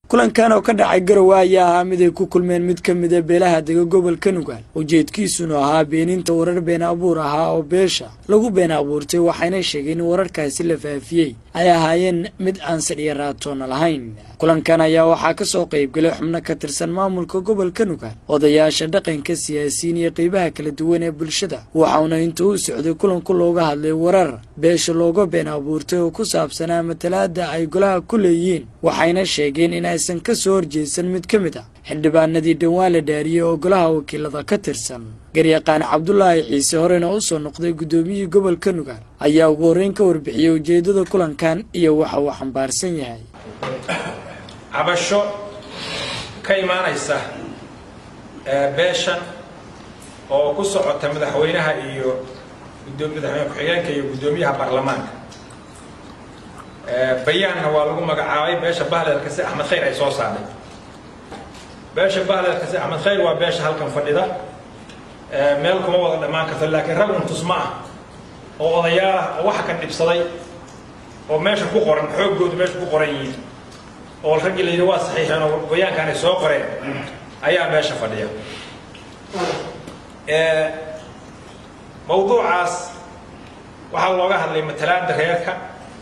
kulankan oo ka dhacay garowe ayaa ahaa mid ay ku kulmeen mid ka mida beelaha dega gobolka nugaal ujeedkiisuna ahaa beeninta warar been abuur ahaa oo beesha lagu been abuurtay waxayna sheegeen in wararkaasi la faafiyey ay ahaayeen mid aan sadhiya raatoona lahayn kulankan ayaa waxaa ka soo qaybgalay xubno ka tirsan maamulka gobolka nugaal odayaasha dhaqanka siyaasiyiin iyo qeybaha kala duwan ee bulshada waxauna inta u socday kulanku looga hadlay warar beesha looga been abuurtay oo ku saabsanaa matalaada ay golaha ku leeyihiin waxayna sheegeen in aysan ka soo horjeedsan mid ka mid ah xildhibaanadii dhowaan la dhaariyey oo golaha wakiilada ka tirsan garyaqaan cabdulaahi ciise horena u soo noqday guddoomiyihii gobolka nugaal ayaa ugu horreyn ka warbixiyey ujeeddada kulankan iyo waxa uu xambaarsan yahay cabasho ka imaanaysa beeshan oo ku socota madaxweynaha iyo madaxweyne ku-xigeenka iyo guddoomiyaha baarlamaanka bayaanna waa lagu magacaabay beesha bahleelka si axmed khayr ay soo saarnay beesha bahleelka si axmed khayr waa beesha halkan fadhida meel kuma wada dhammaan karto laakiin rag un tusma ah oo odayaal ah oo waxa ka dhibsaday oo meesha ku qoran xooggoodu meesha ku qoran yihiin oo raggii la yidhi waa saxiixeen oo bayaankan ay soo qoreen ayaa meesha fadhiya mawduucaas waxaa looga hadlay matalaada reerka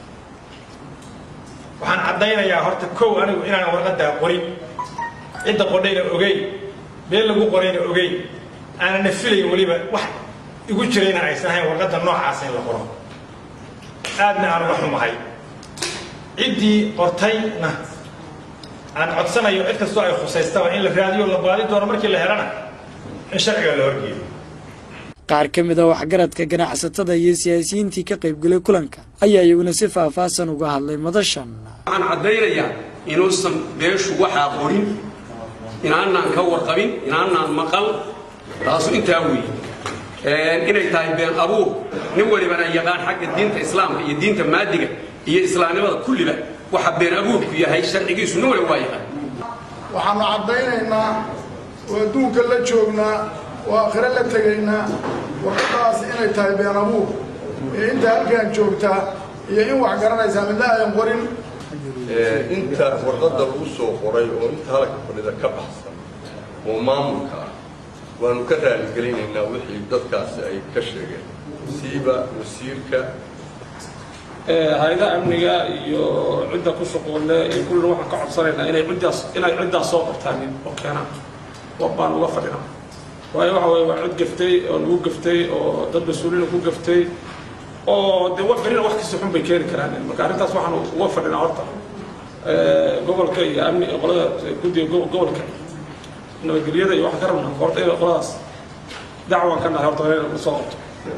waxaan caddaynayaa horta kow anigu inaan warqaddaa qorin cidda qodhayna ogeyn meel lagu qorayna ogeyn aanana filayn weliba wax igu jirayna aysan ahayn warqadda noocaasa in la qoro aadna aan uga xumahay ciddii qortayna aan codsanayo cid kastoo ay khusaystaba in la raadiyo la baadi doono markii la helana in sharciga la horgeeyo qaar ka mid a waxgaradka ganacsatada iyo siyaasiyiintii ka qaybgelay kulanka ayaa iyaguna si faahfaahsan uga hadlay madashan waxaan caddaynayaa inuusan beeshu waxaa qorin inaanaan ka warqabin inaanaan maqal taasu intaa weeye inay tahay been abuur nin walibana yaqaan xagga diinta islaamka iyo diinta maadiga iyo islaamnimada kulliba waxa been abuurku yahay sharcigiisu nin waliba waa yaqaan waxaanu caddaynaynaa oo adduunka la joognaa oo aakhire la tegaynaa warqadaas inay tahay been abuur ee inta halkaan joogtaa iyo in wax garanaysaa midna ayan qorin inta warqadda lagu soo qoray oo inta halka fadhida ka baxsan oo maamulka ah waanu ka raaligelinaynaa wixii dadkaasi ay ka sheegeen siiba wasiirka hay-adaha amniga iyo cidda ku shuquulle iyo kullina waxaan ka codsanaynaa inay ciddaas inay ciddaas soo qortaan oo keenaan baan uga fadhinaa waayo waxa weye waa cid gaftay oo lagu gaftay oo dad mas-uuliina ku gaftay oo dee wax berina wax kasta xun bay keeni karaan marka arrintaas waxaan uga fadhinaa horta gobolka iyo amni qolada guddiga gobolka nabadgelyada iyo waxaan ka rabnaa horta in qoladaas dacwaan ka nahay horta inay la soo qorto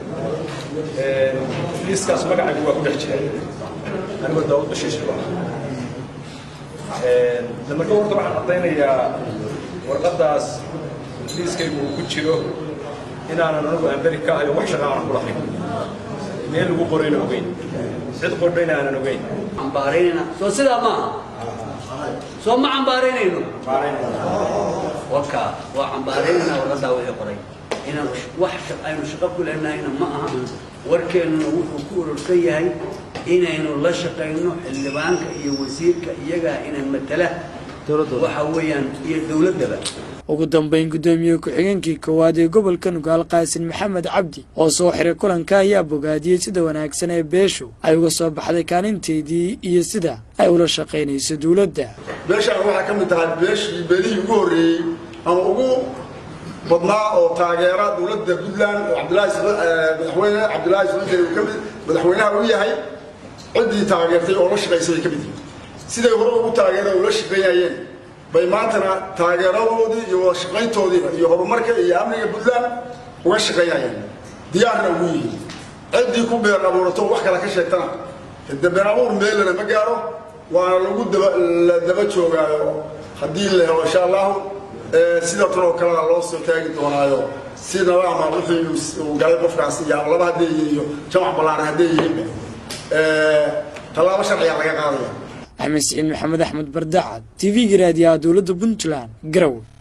liiskaas magacaygu waa ku dhex jira anigoo daawud bashiish marka horta waxaan caddaynayaa warqaddaas liiskaygu uu ku jiro inaanan anigu amberi ka ahayo wax shaqa aanan ku lahayn meel lagu qorayna ogeyn cid qordhayna aanan ogeyn cambaaraynayna soo sidaa maaha soo ma cambaaraynayno waka waa cambaaraynayna warqaddaa wixii qoray inaan wax aynu shaqo ku lehnahayna ma aha warkeennuna wuxuu ku urursan yahay inaynu la shaqayno xildhibaanka iyo wasiirka iyagaa inaan matala waxa weeyaan iyo dowladdaba ugu dambayn guddoomiye ku-xigeenkii koowaad ee gobolka nugaal qaasin maxamed cabdi oo soo xiray kulanka ayaa bogaadiyey sida wanaagsan ee beeshu ay uga soo baxday kaalinteedii iyo sida ay ula shaqaynayso dowladda beeshaan waxaa ka mid tahay beeshii beelihii ugu horreeyey ama ugu badnaa oo taageera dowladda puntland oo cabdilaahi madaxweyne cabdilaahi sulankee uu ka mid madaxweynaha u yahay ciddii taageertay oo la shaqaysay ay ka mid yihiin siday hore ugu taageera ula shaqeynayeen bay maantana taageeradoodii iyo wada shaqayntoodiiba iyo horumarka iyo amniga puntland uga shaqaynayeen diyaarna ugu yihiin ciddii ku beer abuurato wax kale ka sheegtana de been abuur meelana ma gaaro waana lagu daba la daba joogaayo haddii la helo insha allahu sidatan oo kalena loo soo taagi doonaayo si nadaama wixii uu galay qofkaas iyo laba hadday yihiin iyo jamac ballaaran hadday yihiinba tallaabo sharciga laga qaadaya axmed siciid maxamed axmed bardacad t v-ga raadiyaha dowladda puntland garowe